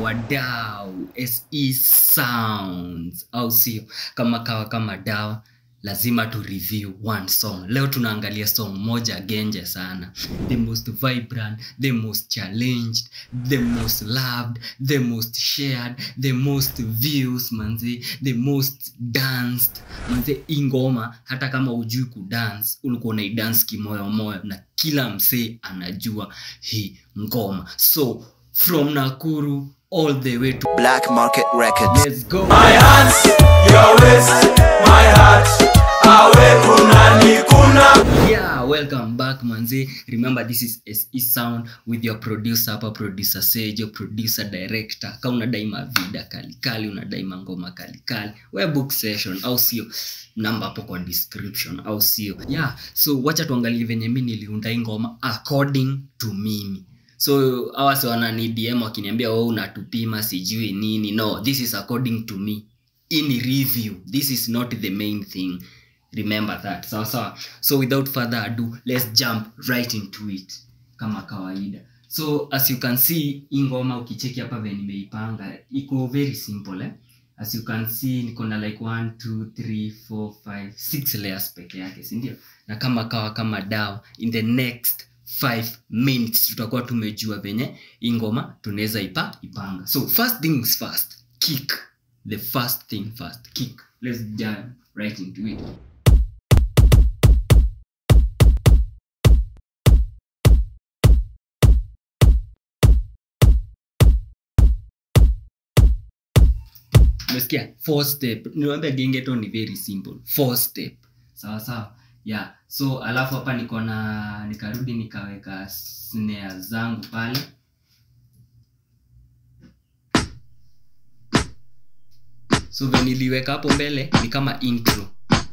wadau se sounds au sio kama kawa kama dawa lazima tu review one song leo tunaangalia song moja genje sana the most vibrant the most challenged the most loved the most shared the most views manzi the most danced manzi ingoma hata kama ujui kudance ulikuwa unaidance kimoyomoyo na kila msee anajua hii ngoma so from nakuru all the way to Black Market Records. let's go My hands, your waist, my heart. Awe kuna ni kuna. yeah welcome back manzi remember this is se sound with your producer hapa producer sejo producer director ka unadai mavida kalikali unadai mangoma kalikali we book session au sio namba hapo kwa description au sio yeah so wacha tuangalie venye mi niliunda hii ngoma according to mimi so awasi wanani dm wakiniambia we unatupima sijui nini no this is according to me in review this is not the main thing remember that sawa sawa so without further ado let's jump right into it kama kawaida so as you can see hii ngoma ukicheki hapa venye nimeipanga iko very simple eh? as you can see niko na like 1 2 3 4 5 6 layers peke yake sindio na kama kawa kama dawa in the next 5 minutes tutakuwa tumejua venye hii ngoma tunaweza ipa ipanga so first things first kick the first thing first kick let's jump right into it umesikia four step niwambia gengeto ni very simple four step sawa sawa yeah so alafu hapa niko na nikarudi nikaweka snare zangu pale so veniliweka hapo mbele ni kama intro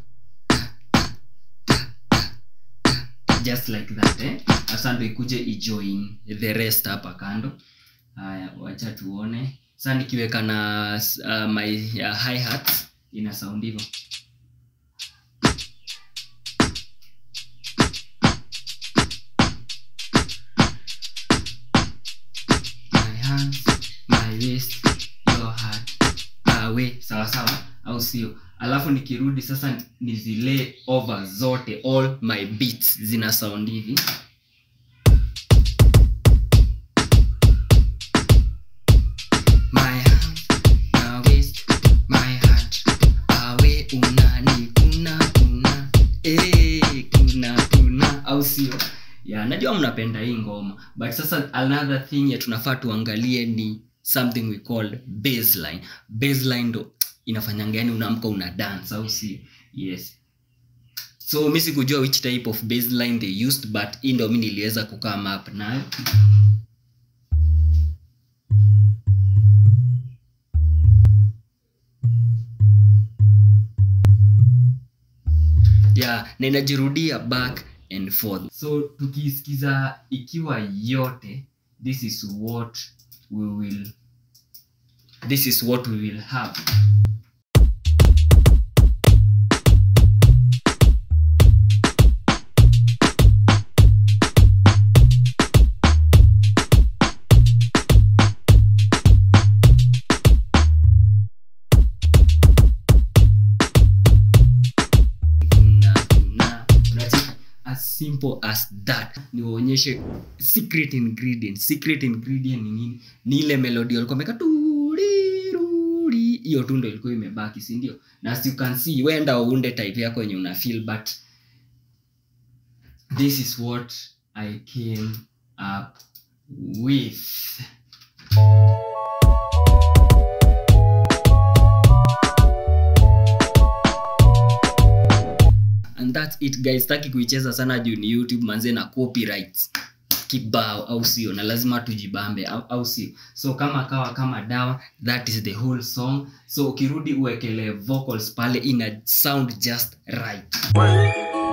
just like that eh? sasa ndo ikuje ijoin the rest hapa kando haya wacha tuone sasa nikiweka na uh, my uh, hi hat ina sound hivyo my hands my waist your heart awe sawa sawa au sio alafu nikirudi sasa nizile over zote all my beats zina sound hivi my hand na waist my heart awe unani kuna kuna eh kuna kuna au sio ya najua mnapenda hii ngoma but sasa another thing ya tunafaa tuangalie ni something we call baseline baseline ndo inafanyanga yani unaamka una dance au sio yes so mi sikujua which type of baseline they used but hii ndo mi niliweza kukaa map nayo yeah na inajirudia back and forth so tukiisikiza ikiwa yote this is what we will this is what we will have kuna kuna unacheki as simple as that niwaonyeshe secret ingredient secret ingredient ni nini ni ile melody walikuwa wameka turiruri hiyo tu ndo ilikuwa imebaki si ndio na as you can see wenda uunde type yako yenye una feel but this is what i came up with and that's it guys staki kuicheza sana juu ni youtube manze na copyrights kibao au sio na lazima tujibambe au, au sio so kama kawa kama dawa that is the whole song so ukirudi uwekele vocals pale ina sound just right